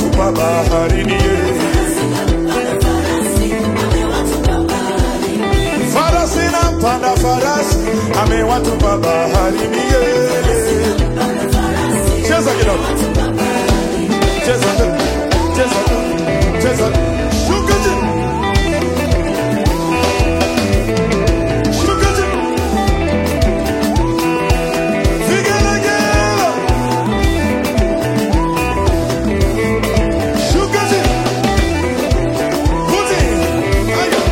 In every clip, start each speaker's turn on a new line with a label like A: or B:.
A: amewatupa baharini. Farasi na mpanda farasi amewatupa baharini. Cheza kidogo, cheza tu, cheza tu, cheza tu. Shuka chini, shuka chini. Vigelegele. Shuka chini. Puti. Aya.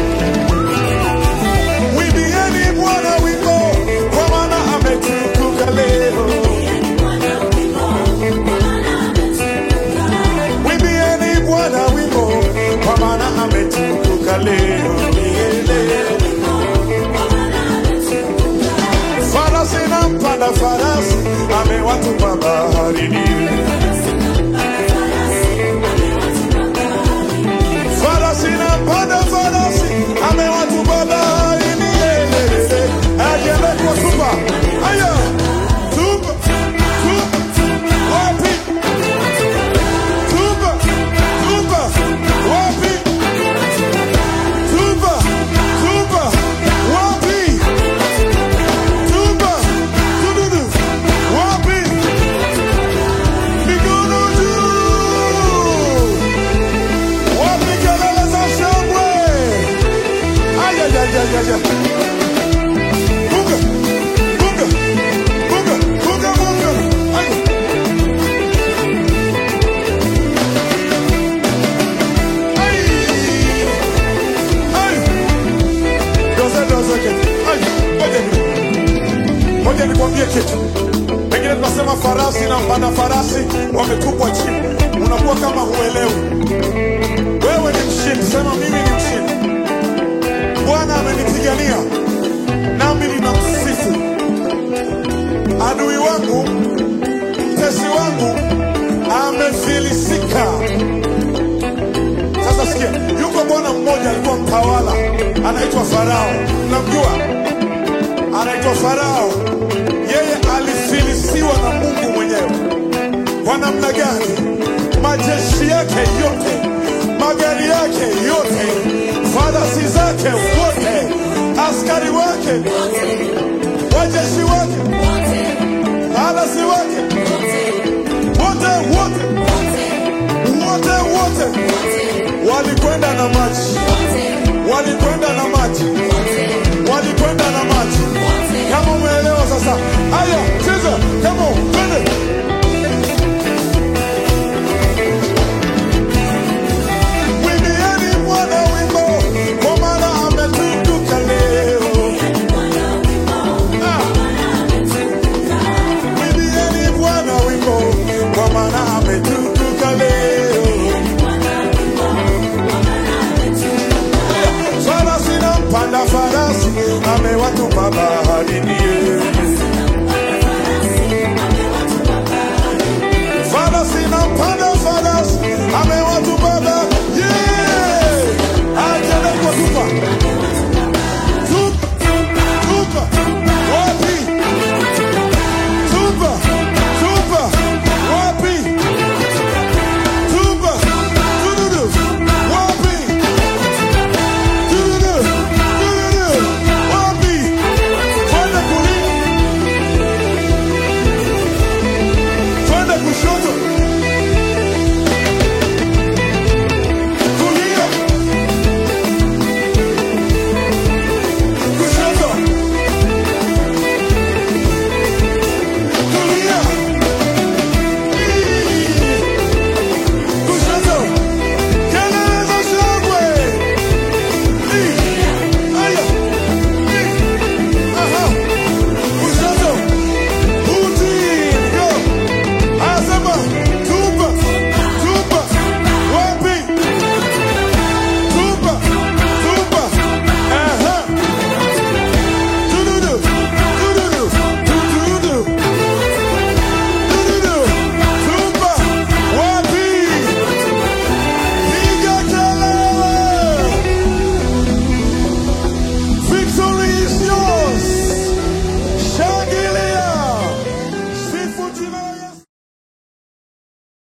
A: Mwimbieni Bwana wimbo, kwa maana ametukuka leo. Mwimbieni Bwana wimbo, kwa maana ametukuka leo. Farasi na mpanda farasi amewatupa baharini. Farasi na mpanda farasi amewatupa baharini. Ajele kwa tupa. Aya. Tupa. Tupa. Wapi? Tupa. Tupa. Wapi? Tupa. Tupa. Wapi? Tupa. Tududu. Wapi? Mikono juu. Wapi kelele za shangwe? Aya, ya, ya, ya, ya. Bunga. Bunga. Bunga. Bunga, bunga. Aya. Ai. Ai. Doze, doze, kitu. Ai. Ngoja ni- Ngoja nikwambie kitu. Pengine tunasema farasi na mpanda farasi wametupwa chini, unakuwa kama huelewi. Wewe ni mshindi, sema mimi ni mshindi. Bwana amenipigania nami ninamsifu. Adui wangu, mtesi wangu amefilisika. Sasa sikia, yuko bwana mmoja alikuwa mtawala, anaitwa Farao. Namjua, anaitwa Farao. Yeye alifilisiwa na Mungu mwenyewe. Kwa namna gani? Majeshi yake yote, magari yake yote, farasi zake wote, askari wake, wajeshi wake, farasi wake, wote wote wote wote walikwenda na maji, walikwenda na maji, walikwenda na maji. Kama umeelewa sasa, haya cheza, kama twende. Mwimbieni Bwana wimbo, kwa maana ametukuka leo. Ah. Mwimbieni Bwana wimbo, kwa maana ametukuka leo. Farasi na mpanda farasi amewatupa baharini.